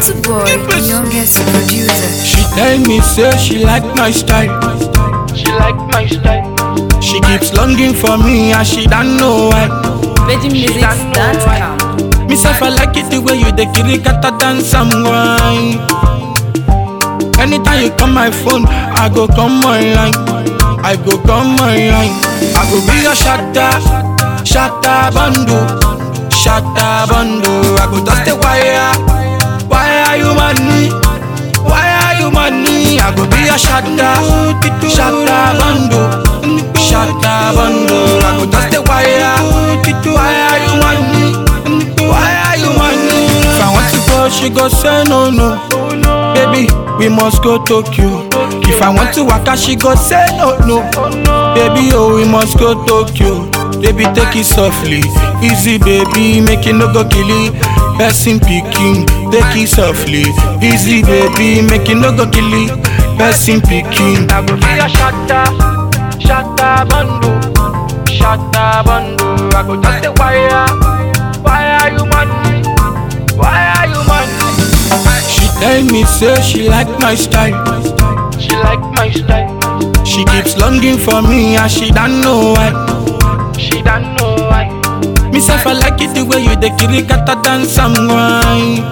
Gentle boy, youngest producer. She tell me say she like my style. She like my style. She keeps longing for me and she don't know why. Virgin Music Dance Camp. Me self I like it the way you the kirikata dance and wine. Anytime you call my phone, I go come online. I go come online. I go be your shatter, shatter bundle, shatter bundle. I go touch the wire, wire you money, wire you money. I go be your shatter, shatter bundle, shatter bundle. I go touch the wire, wire you money, wire you money. If I want to go, she go say no no. Baby, we must go Tokyo. If I want to waka, she go say no no. Baby, oh, we must go Tokyo. Baby, take it softly, easy, baby, make it no go kill it. Person picking, take it softly, easy, baby, make it no go kill it. Person picking. I go be a shatter, shatter bundle, shatter bundle. I go touch the wire, wire you money, wire you money. She tell me say she like my style. She like my style. She keeps longing for me and she don't know why. She don't know why. Me self I like it the way you the kirikata dance and wine.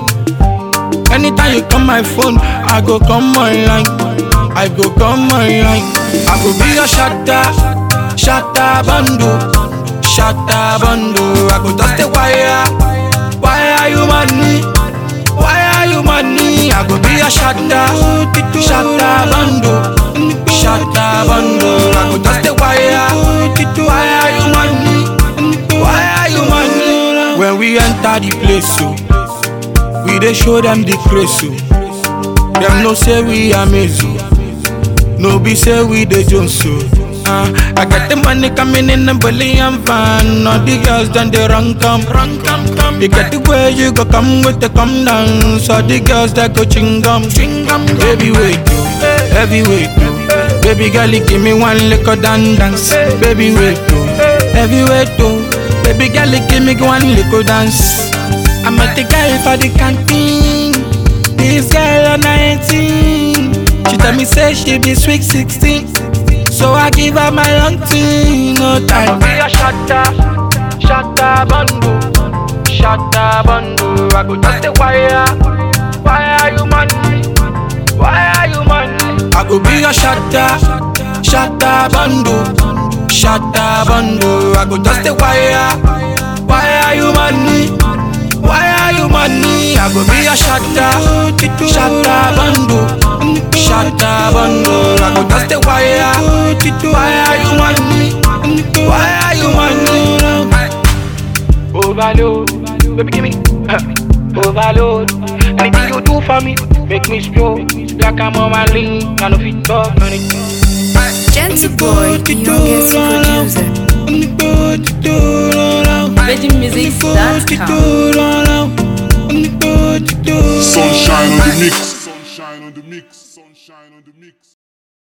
Anytime you call my phone, I go come online. I go come online. I go be your shatter, shatter bundle, shatter bundle. I go touch the wire, wire you money, wire you money. I go be your shatter, shatter bundle, shatter bundle. I go touch the wire, wire you money, wire you money. When we enter the place, so we dey show them the grace, so them no say we amazing. No be say we the Jones so. Uh, I got the money coming in a billion van. All the girls done the run come, run come, come. You get the way you go come with the come down. So the girls that go ching gum, ching gum. Baby wait, oh, heavyweight, oh. Baby girl, you give me one liquor dan dance. Baby wait, oh, heavyweight, oh. Baby girl, you give me one liquor dance. I met the girl for the canteen. This girl on 19. She tell me say she be sweet 16. So I give her my long thing, no I go time. be a shatter, shatter bundle, shatter bundle. I go touch the wire, wire you money, wire you money. I go be your shatter, shatter bundle, shatter bundle. I go touch the wire, wire you money, wire you money. I go be your shatter, shatter bundle, shatter bundle. I go touch the wire, wire you money, wire you money. Overload, baby give me uh, overload. Anything you do for me, make me stroke. Like I'm on my lean, I know fit talk anything. Gentle boy, youngest producer. Virgin Music Dance Camp. Sunshine on the mix. Sunshine on the mix. Sunshine on the mix.